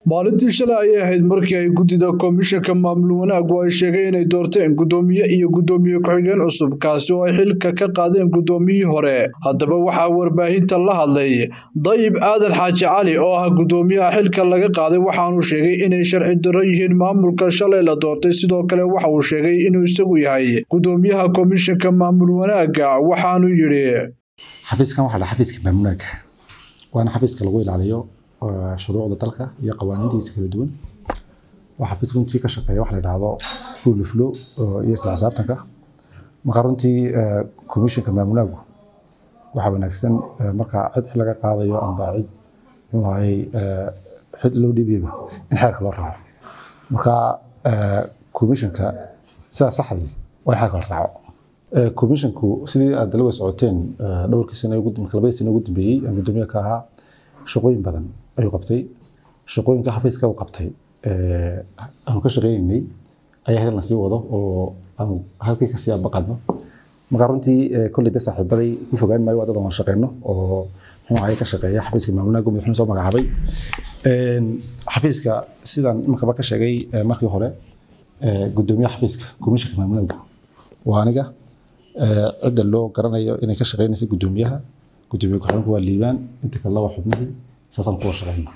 maalintii shalay ayay ahayd markii ay guddida komishanka maamul wanaaggu ay sheegeen inay doorteen guddoomiye iyo guddoomiye ku-xigeen cusub kaasi oo ay xilka ka qaadeen guddoomiyihii hore haddaba waxaa warbaahinta la hadlay dayib aadan xaaji cali oo ah guddoomiyaha xilka laga qaaday waxaanuu sheegay inay sharci darro yihiin maamulka shalay la doortay sidoo kale waxa uu sheegay inuu isagu yahay guddoomiyaha komishanka maamul wanaagga waxaanuu yidhi xafiiskan waxaa dhaha xafiiska maamulaaga waana xafiiska lagu ilaaliyo shuruucda dalka iyo qawaaniintiisa kala duwan waa xafiis runtii ka shaqeeya waxa la dhahdo rule of law iyo isla xisaabtanka marka runtii commissionka maamulaagu waxaa wanaagsan marka cid xil laga qaadayo amba cid muxuu ahayey xil loo dhiibayba in xeerka loo raaco marka commissionka sidaa saxdii waa in xeerka la raaco commissionku sidii aad dalawa socoteen dhowrkii sano marka labadii sano ugu dambeeyey aan guddoomiye ka ahaa shaqooyin badan ayuu qabtay shaqooyinka xafiiska uu qabtay aanu ka shaqeynaynay ayaa hadal sii wado oo aanu halkii kasii abaqadno marka runtii kolley de saaxiibaday ku fogaan maayo waa dad aan shaqeyno oo muxuu ahay ka shaqeeya xafiiska maamulnaagu madaxweyne soo magacaabay xafiiska sidaan imankaba ka sheegay markii hore guddoomiyaha xafiiska komishanka maamulnaagu waa aniga cidda loo garanayo inay ka shaqeynaysa guddoomiyaha gudoomiye ku-xigeenku waa liibaan inta kale waa xubnihii saasaan kuwa shaqeyna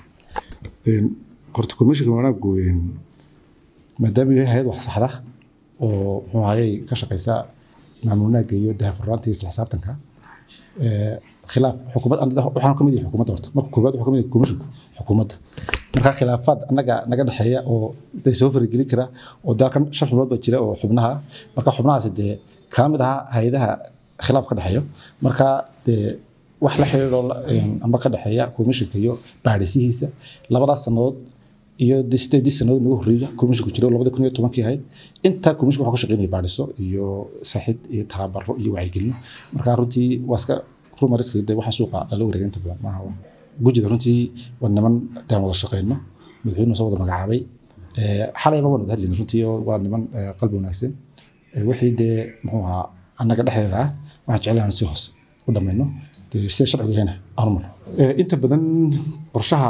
horta komishanka wanaaggu maadaama yahay hay-ad wax saxda oo muxuu ahayey ka shaqeysa maamulnaaga iyo dahafurnaanta iyo isla xisaabtanka khilaaf xukuumad waxaan ka mid yahay xukuumadda horta marka koowaad waxaa ka mid yahay komishanku xukuumadda marka khilaafaad annaga naga dhexeeya oo isday soo faragelin kara oo dalkan shan xubnood baa jira oo xubnaha marka xubnahaasi dee kaa mid ahaa hay-adaha khilaaf ka dhexeeyo marka dee wax la xiriiro amba ka dhexeeya komishanka iyo baadhisihiisa labadaas sannadood iyo sideedii sannadood nagu horreeya komishanku jiro labada kun iyo tobankii ahayd intaa komishanka waxaa ka shaqeynaya baadhiso iyo saxid iyo tababaro iyo wacyigelino marka runtii waa iska rumariska de waxa suuqa lala wareega inta badan maaha gujida runtii waa niman daan wada shaqeyno madaxweynuhu soo wada magacaabay xalayba waan wada hadlayna runtii waa niman qalbi wanaagsan wixii dee muxuu ahaa annaga dhexdeeda ah waxaan jecelahay si hoose u dhamayno sida sharcigu yahayna aanu marno inta badan qorshaha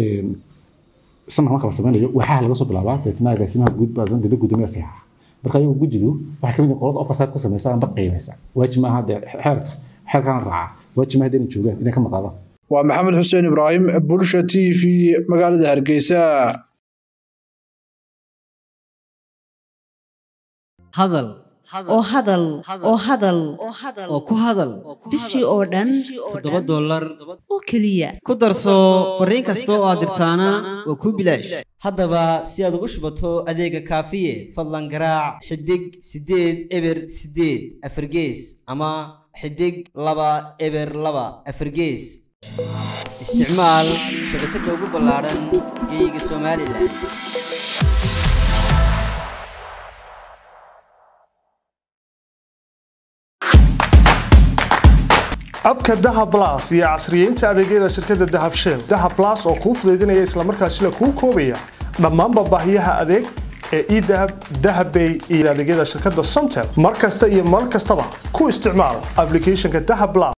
sanadka marka la sameynayo waxaa laga soo bilaabaa deetna agaasimaha guud baa dada guddoomiya saxiixa marka ayagu gujidu waxay kamid yihiin qolada ofasaad ku samaysa amba qiimaysa waajib maaha dee xeerka xeerkana raaca waajib maaha inay joogaan inay ka maqaadaan waa maxamed xuseen ibraahim bulsha t v magaalada hargeysa hadal oo hadal oo hadal oo ku hadal bishii oo dhan toddoba dollar oo keliya ku darso fariin kasta oo aad dirtaana waa kuu bilaash haddaba si aad ugu shubato adeega kaafiye fadlan garaac xidig siddeed eber siddeed afargees ama xidig laba eber laba afargees isticmaal shabakadda ugu ballaadhan geeyiga somalilan abka dahab las iyo casriyeynta adeegyada shirkadda dahab shell dahab las oo kuu fudaydinaya islamarkaasina kuu koobaya dhammaanba baahiyaha adeeg ee edahab dahabbay iyo adeegyada shirkadda somtel mar kasta iyo mar kastaba ku isticmaal ablicathonka dahab las